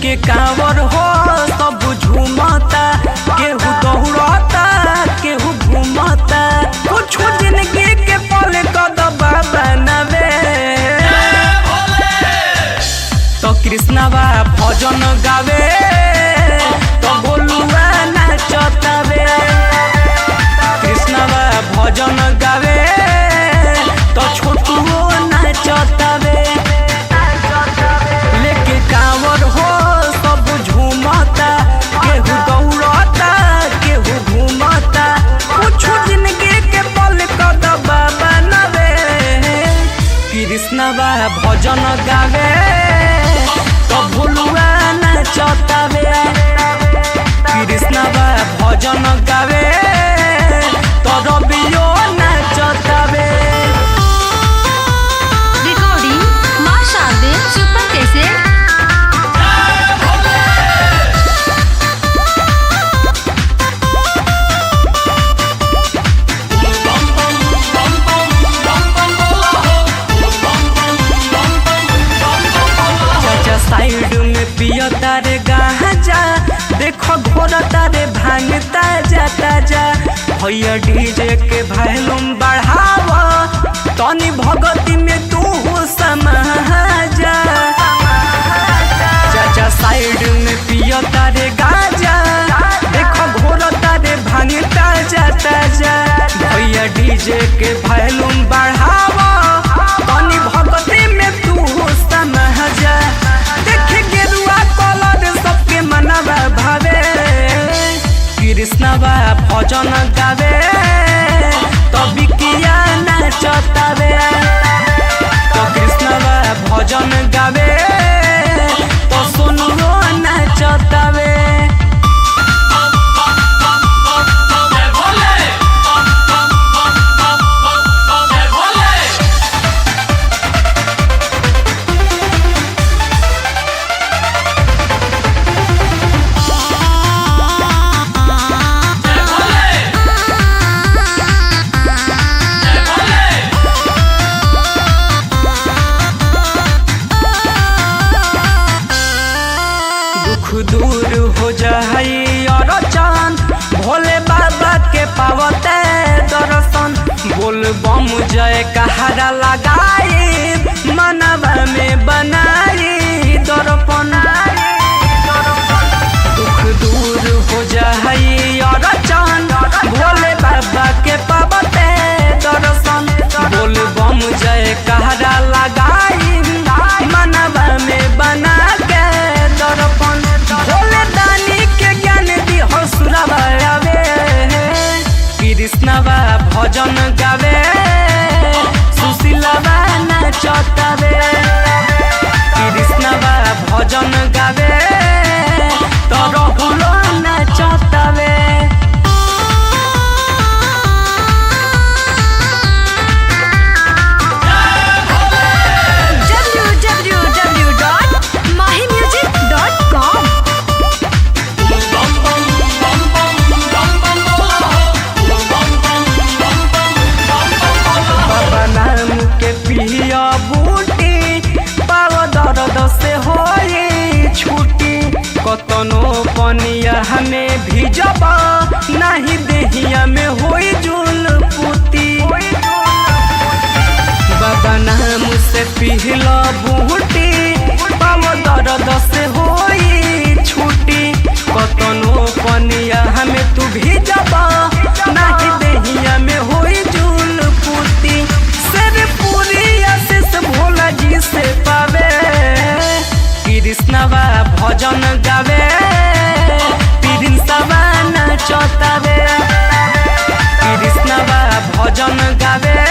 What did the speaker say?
लेके कांवर हो सब झूमता केहू दौड़ता केहू घूमता कुछ जिंदगी के पल कदबा बनावे तो कृष्णवा भजन गावे तो बोलुआ नाचतावे कृष्णवा भजन गावे तो छोटुओ नाचतावे लेके कांवर हो सब झूमता केहू दौड़ता केहू घूमता कुछ जिंदगी के पल कदबा बनावे कृष्णवा भजन गावे तो भोलुआ नाचतावे कृष्णवा भजन गावे तो रबियो नाचतावे recording Maa Sharde super cassette चाचा साइड में पियो तारे गाजा देखो घोड़ा तारे भांगता जाता जा भैया डीजे के वॉल्यूम बढ़ावा तनी भगती में तू समाजा चाचा साइड में पियो तारे गाजा देखो घोड़ा तारे भांगता जाता जा भैया डीजे के वॉल्यूम बढ़ावा तनी भगती में तू समझा देख गेरुआ कलर सबके मनवा भावे कृष्णवा भजन गावे तभी किया नाचतावे तो कृष्णवा भजन गावे तो सुनुओ नाचतावे दुख दूर हो जाई और चांद भोले बाबा के पावते दर्शन बोल बम जय कहारा लगाई मनवा में बनाई दर्पण दुख दूर हो जाई और चांद भोले बाबा के पावते दर्शन बोल बम जय कहारा लगाई मनवा में बना के दर्पण भोले दानी के ज्ञान दी हसुरवा आवे कृष्णवा भजन गावे सुशीलवा नाचतावे कृष्णवा भजन गावे तो रहुलो नाचतावे www.mahimusic.com बाबा नाम के पिया बूटी पाव दर्द से होई छुटी कतनो पनिया हमें भिजब नहीं देहिया में होई जुल पुती बाबा नाम से पिहला बूटी पाव दर्द से होई छुटी कतनो पनिया हमें तू भिजब नहीं देहिया में होई जुल पुती सिर पूरी आशीष भोला जी से पावे कृष्णवा भजन गावे प्रिंसवा नाचतावे कृष्णवा भजन गावे